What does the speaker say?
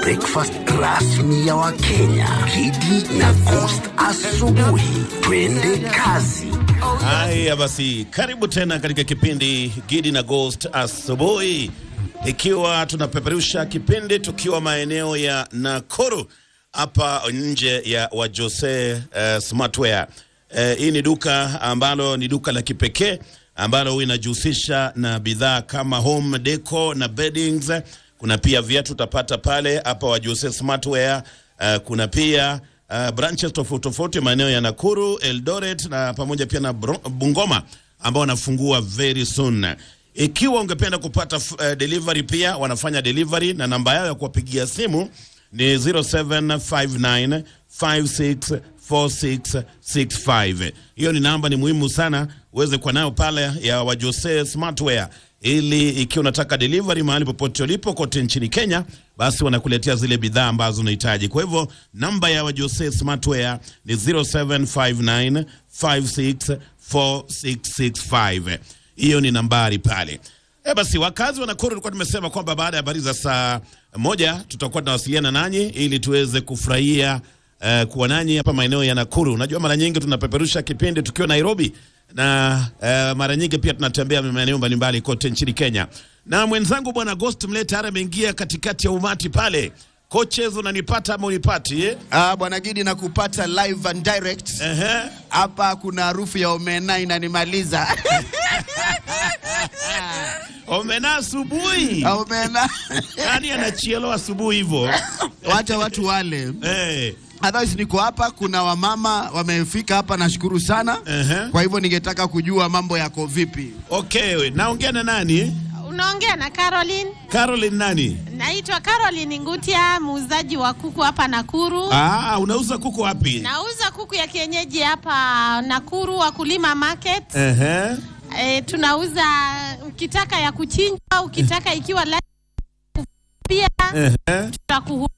breakfast rasmi ya Wakenya. Kidi na Coast asubuhi. Twende kazi. Haya basi, karibu tena katika kipindi Gidi na Ghost asubuhi, ikiwa tunapeperusha kipindi tukiwa maeneo ya Nakuru hapa nje ya Wajose uh, Smartwear. Uh, hii ni duka ambalo ni duka la kipekee ambalo huwa inajihusisha na bidhaa kama home deco na beddings. Kuna pia viatu utapata pale hapa Wajose Smartwear. Uh, kuna pia uh, branches tofauti tofauti maeneo ya Nakuru, Eldoret na pamoja pia na Bro- Bungoma ambao wanafungua very soon. Ikiwa ungependa kupata uh, delivery pia wanafanya delivery na namba yao ya kuwapigia simu ni 0759 564665. Hiyo ni namba, ni muhimu sana uweze kuwa nayo pale ya Wajose Smartwear, ili ikiwa unataka delivery mahali popote ulipo kote nchini Kenya, basi wanakuletea zile bidhaa ambazo unahitaji. Kwa hivyo namba ya Wajose Smartwear ni 0759 564665. Hiyo ni nambari pale. E basi, wakazi wa Nakuru tulikuwa tumesema kwamba baada ya habari za saa moja tutakuwa tunawasiliana nanyi ili tuweze kufurahia uh, kuwa nanyi hapa maeneo ya Nakuru. Unajua, mara nyingi tunapeperusha kipindi tukiwa Nairobi na uh, mara nyingi pia tunatembea maeneo mbalimbali kote nchini Kenya, na mwenzangu bwana Ghost Mleta tayari ameingia katikati ya umati pale. Coaches, unanipata ama unipati eh? Ah, bwana Gidi na kupata live and direct Ehe. hapa. Kuna harufu ya omena inanimaliza Omena asubuhi, omena, nani anachielo asubuhi hivyo wacha watu wale. eh? Otherwise niko hapa, kuna wamama wamefika hapa, nashukuru sana. Ehe. Kwa hivyo ningetaka kujua mambo yako vipi. Okay, naongea na nani? Unaongea na Caroline. Caroline nani? Naitwa Caroline Ngutia, muuzaji wa kuku hapa Nakuru. Ah, unauza kuku wapi? Nauza kuku ya kienyeji hapa Nakuru, Wakulima Market. Ehe. E, tunauza ukitaka ya kuchinjwa, ukitaka ikiwa live pia Ehe. tutakuhudumia